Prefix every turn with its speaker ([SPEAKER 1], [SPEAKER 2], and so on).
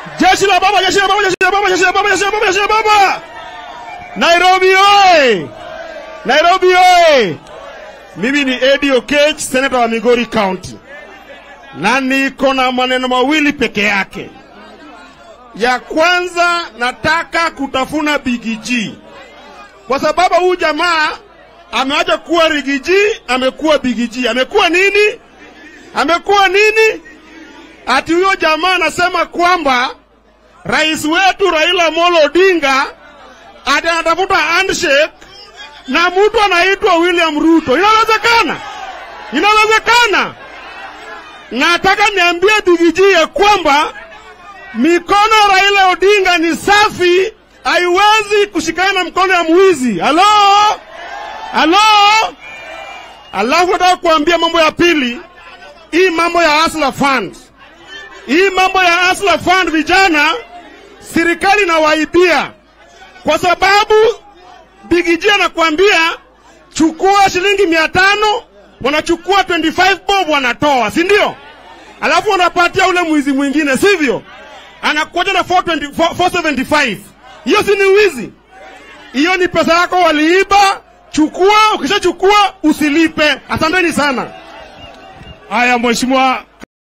[SPEAKER 1] Jeshi la baba, jeshi la baba, jeshi la baba, jeshi la baba, jeshi la baba, jeshi la baba. Nairobi oye! Nairobi oye! Mimi ni Eddie Okech, senata wa Migori County, na niko na maneno mawili peke yake. Ya kwanza, nataka kutafuna Bigiji kwa sababu huyu jamaa ameacha kuwa Rigiji, amekuwa Bigiji. Amekuwa nini? Amekuwa nini? Ati huyo jamaa anasema kwamba rais wetu Raila Amolo Odinga ati anatafuta handshake na mtu anaitwa William Ruto. Inawezekana? Inawezekana? Nataka niambie Bigiji ya kwamba mikono ya Raila Odinga ni safi, haiwezi kushikana na mkono ya mwizi. Halo, halo. Alafu nataka kuambia mambo ya pili, hii mambo ya Hustler Fund, hii mambo ya Hustler Fund, vijana serikali inawaibia kwa sababu Bigiji anakuambia chukua shilingi mia tano, wanachukua 25 bob wanatoa, si ndio? Alafu wanapatia ule mwizi mwingine, sivyo? Anakuja na 420 475. Hiyo si ni wizi? Hiyo ni pesa yako waliiba. Chukua, ukishachukua usilipe. Asanteni sana.
[SPEAKER 2] Haya, mheshimiwa